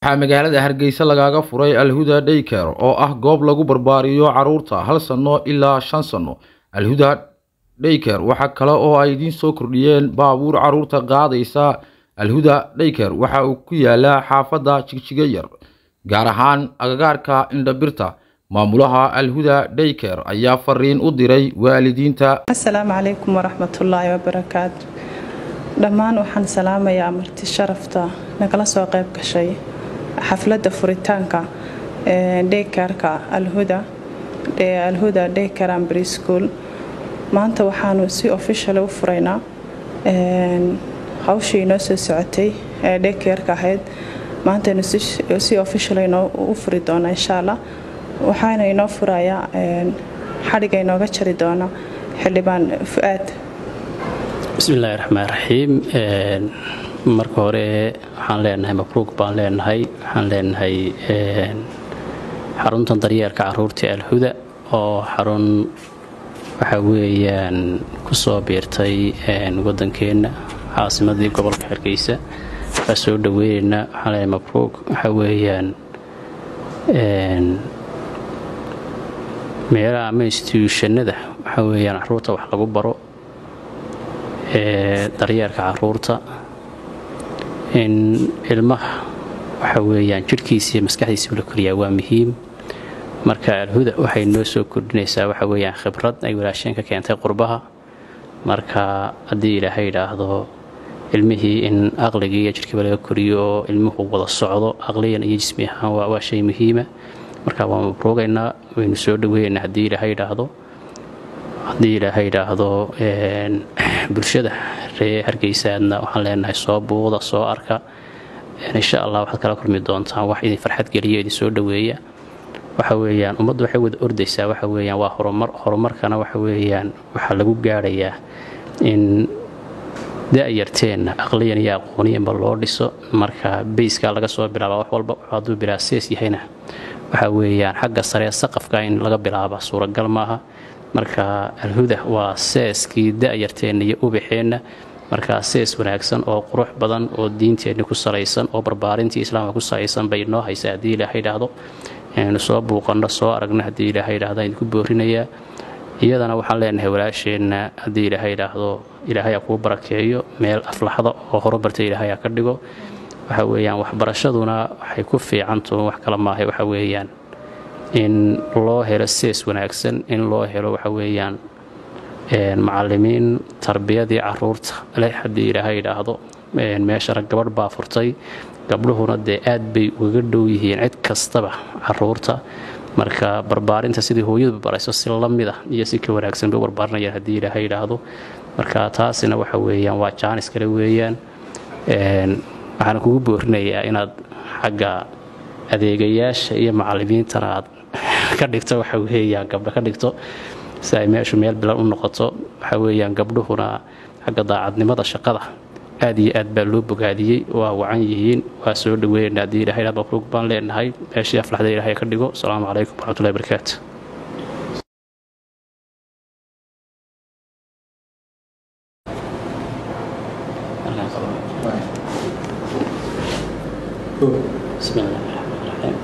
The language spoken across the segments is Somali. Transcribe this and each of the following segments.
waxaa magaalada hargeysa lagaga furay alhuda dayker oo ah goob lagu barbaariyo caruurta hal sano ilaa shan sano alhuda dayker waxa kale oo ay idiin soo kordhiyeen baabuur caruurta qaadaysa alhuda dayker waxa uu ku yaalaa xaafadda jigjiga yar gaar ahaan agagaarka indhabirta maamulaha alhuda dayker ayaa fariin u diray waalidiinta asalaamu calaykum waraxmatullaahi wabarakaatu dhammaan waxaan salaamayaa marti sharafta nagala soo qayb gashay xafladda furitaanka daykerka alhuda alhuda dayker ambry school maanta waxaanu si official u furaynaa hawshii inoo soo socotay ee daykerka ahayd maantaynu si official u furi doonaa insha allah waxaana inoo furayaa xadhiga inooga jari doona xildhibaan fu-aad bismillaahi raxmaan raxiim marka hore waxaan leenahay mabruuq baan leenahay waxaan leenahay xaruntan daryeelka caruurta alhuda oo xarun waxa weeyaan ku soo biirtay waddankeenna caasimadii gobolka hargeysa waa soo dhaweynaynaa waxaan leenahay mabruuq waxa weeyaan meelaha ama instituushanada waxa weeyaan caruurta wax lagu baro ee daryeelka caruurta in ilmaha waxa weeyaan jidhkiisa iyo maskaxdiisa la koriyaa waa muhiim marka alhuda waxay noo soo kordhinaysaa waxa weeyaan khibrad ay walaasheen ka keentay qurbaha marka haddii ilaahay idhaahdo ilmihii in aqligii iyo jidhkiiba laga koriyo oo ilmuhu wada socdo aqliyan iyo jismi ahaan waa shay muhiima marka waan mabruugaynaa waynu soo dhaweynaynaa haddii ilaahay idhaahdo haddii ilaahay idhaahdo bulshada ree hargeysaadna waxaan leenahay soo buuda soo arka insha allah waxaad kala kulmi doontaan wax idin farxad geliya idin soo dhoweeya waxa weeyaan ummaddu waxay wada ordaysaa waxa weeyaan waa horumar horumarkana waxa weeyaan waxaa lagu gaadhayaa in da-yarteenna aqliyan iyo aqooniyanba loo dhiso marka bayskaa laga soo bilaaba wax walba hadduu bilaa sees yahayna waxa weeyaan xagga saree saqafka in laga bilaaba suuragal maaha marka alhuda waa seeskii da-yarteenna iyo ubaxeenna markaa sees wanaagsan oo qurux badan oo diinteenni ku salaysan oo barbaarintii islaamka ku salaysan bay noo haysa haddii ilaaha idhaahdo inaynu soo buuqanno soo aragno haddii ilaaha idhahdo idinku boorinayaa iyadana waxaan leenahay walaasheenna haddii ilaaha idhaahdo ilaahaya kuu barakeeyo meel aflaxda oo horumarta ilaahaya ka dhigo waxa weeyaan waxbarashaduna waxay ku fiicantuun wax kala maahay waxa weeyaan in loo helo sees wanaagsan in loo helo waxa weeyaan macalimiin tarbiyadii caruurta leh haddii ilaahay idhaahdo meeshana gabadh baa furtay gabdhuhuna dee aad bay ugaga dhow yihiin cid kastaba caruurta marka barbaarinta sidii hooyadu barayso si lamid ah iyo si ka wanaagsan bay u barbaarinayaan haddii ilaahay idhaahdo marka taasina waxa weeyaan waa jaanis kale weeyaan waxaan kugu boorinayaa inaad xagga adeegayaasha iyo macalimiintana aad ka dhigto waxa weeyaan gabdho ka dhigto si ay meeshu meel bilan u noqoto waxa weeyaan gabdhuhuna xagga daacadnimada shaqada aad iyo aad baa loo bogaadiyey waa wacan yihiin waa soo dhaweynaa haddii ilahay mabruuq baan leenahay meeshii aflaxda ilahay ka dhigo asalaamu calaykum waraxmatullahi barakaatu بسم الله الرحمن الرحيم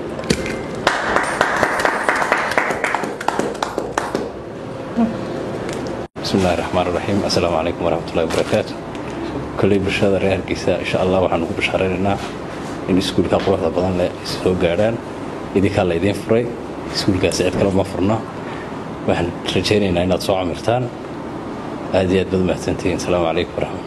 بسم الله الرحمن الرحيم السلام عليكم ورحمة الله وبركاته كل برشادة ريال كيسا إن شاء الله وحنو بشارينا إن سكول كا قروح بدن لا سو غاران إذا كان لا يدين فري سكول كا سعد كلا ما فرنا waxaan rajaynaynaa inaad soo camirtaan aad iyo aad baad mahadsantihiin asalaamu calaykum waraxmat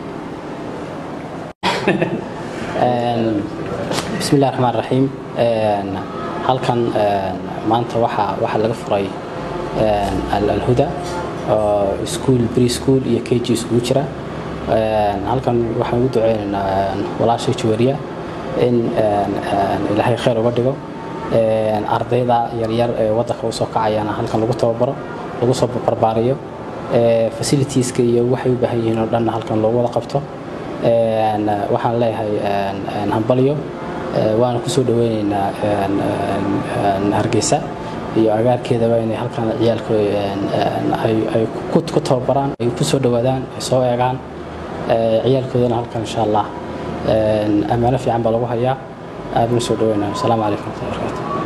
bismillahi raxmaan raxiim halkan maanta waxaa waxaa laga furay alhuda oo iskuol bri school iyo k g iskugu jira halkan waxaan ugu duceynaynaa walaasha jawariya in ilaahay khayr uga dhigo ardayda yaryar ee waddanka usoo kacayana halkan lagu tababaro lagu soo barbaariyo facilitieska iyo waxay u baahan yihiin oo dhanna halkan loogu wada qabto waxaan leeyahay hambalyo waana kusoo dhaweyneynaa hargeysa iyo agaarkeedaba inay halkan ciyaalka ay ku tababaraan ay kusoo dhawaadaan ay soo eegaan ciyaalkoodana halkan insha allah ammaano fiican baa lagu hayaa aad baan soo dhaweynaa asalaamu calaykum waraxmatullahi wabarakaatu